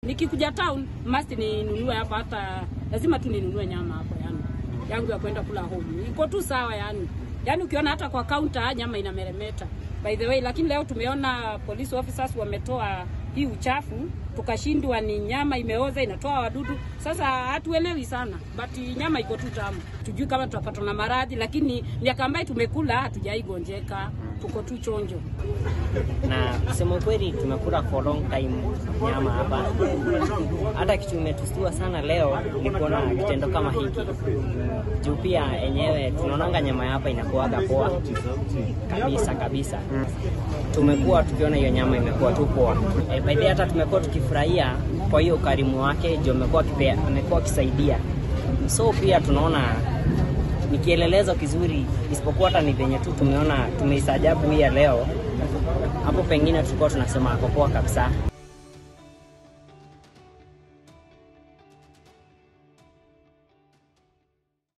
nikikuja town must ninunue hapa, hata lazima tu ninunue nyama hapo, yani yangu ya kwenda kula home iko tu sawa, yani yani ukiona hata kwa counter nyama inameremeta by the way. Lakini leo tumeona police officers wametoa hii uchafu, tukashindwa ni nyama imeoza inatoa wadudu. Sasa hatuelewi sana, but nyama iko tu tamu. Tujui kama tutapatwa na maradhi, lakini miaka ambayo tumekula hatujaigonjeka, tuko tu chonjo. na kusema ukweli tumekula for long time nyama hapa. Hata kitu imetustua sana leo ni kuona kitendo kama hiki, juu pia enyewe tunaonanga nyama ya hapa inakuwaga poa kabisa kabisa. Tumekuwa tukiona hiyo nyama imekuwa tu poa. E, by the way, hata tumekuwa tukifurahia kwa hiyo ukarimu wake, juu amekuwa akipea- amekuwa akisaidia, so pia tunaona ni kielelezo kizuri, isipokuwa hata ni venye tu tumeona tumeisajabu hii ya leo hapo pengine tulikuwa tunasema ako poa kabisa,